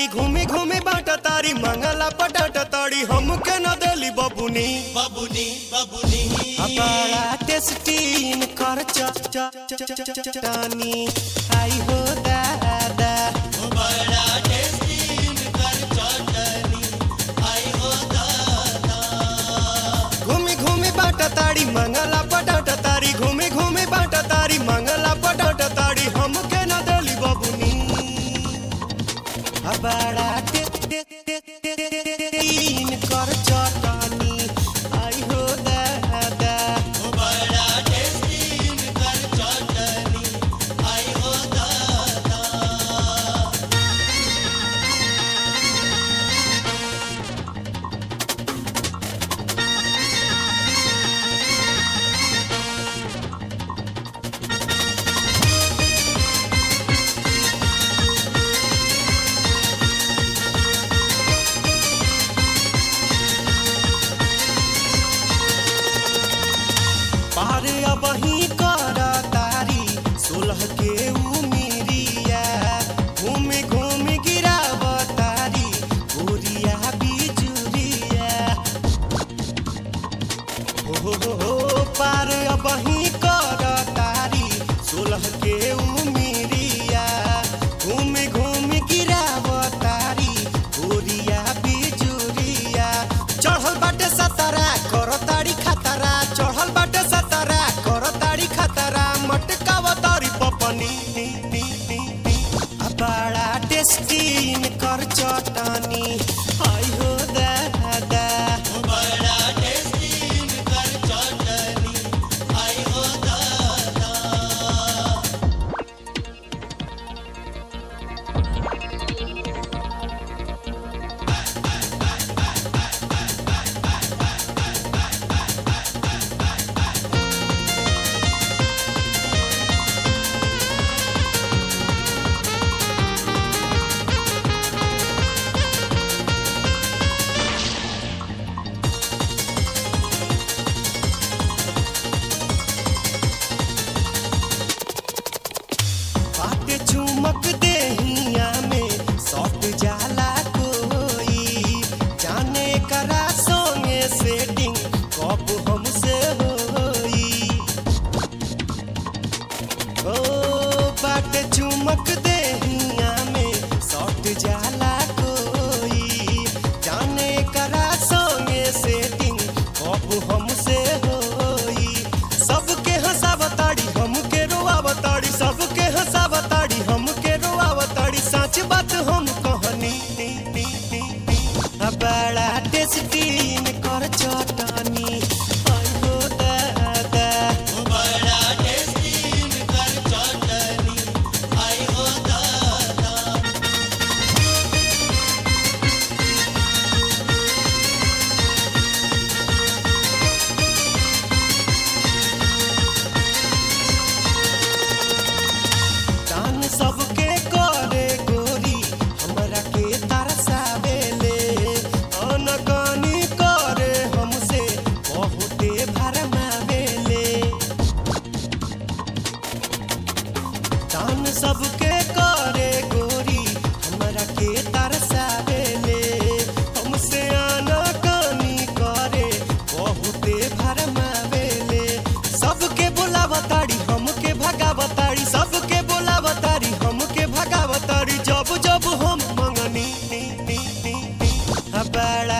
घूमी घूमी बाट तारी मंगला पटाट तारी हमके न देली बबुनी बबुनी बबुनी बड़ा टेस्टीन कर च च च च च चटानी आई हो दादा बड़ा टेस्टी कर चटनी आई हो दादा घूमी घूमी बाट तारी मंगला पटाट तारी घूमी घूमी बाट तारी मंगला पटाट तारी हमके न देली बबुनी बड़ा टेस्टीन कर चटानी आई हो दादा बड़ा टेस्टी कर चटनी आई हो दादा पार अब ही कर तारी सोलह के उमिरिया घूमी घूमी गिराव तारी गोरिया बिजुरिया हो हो हो हो पार अब ही कर तारी सोलह के उमिरिया घूमी घूमी गिराव तारी गोरिया बिजुरिया चढ़ल बाटे सतारा कर तारी खतरा चढ़ल बाटे सतारा कर तारी खतरा मटकाव तारी पपनी आ बड़ा टेस्टीन कर चटनी आई हो दादा बड़ा टेस्टी कर चटनी आई हो दादा बाटे चुमक देहिया में सट जाला कोई जाने करा संगे सेटिंग कब हमसे होई ओ बाटे चुमक देहिया में सट जाला कोई जाने करा संगे सेटिंग कब हमसे होई सबके हंसावताड़ी हमके रोआवताड़ी सबके हंसावताड़ी हमके रोआवताड़ी सच बात हम कहनी आ बड़ा टेस्टीन कर चटनी आई हो दादा बड़ा टेस्टी कर चटनी आई हो दादा दान सबके करे गोरी हमरा के तरसावेले अनकानी करे हमसे बहुते भरमावेले दान सबके करे गोरी हमरा के तरसावेले हमसे अनकानी करे बहुते भरमावेले सबके बोलावताड़ी हमके भगावताड़ी सबके बोलावताड़ी हमके भगावताड़ी जब जब हम मंगनी आ बड़ा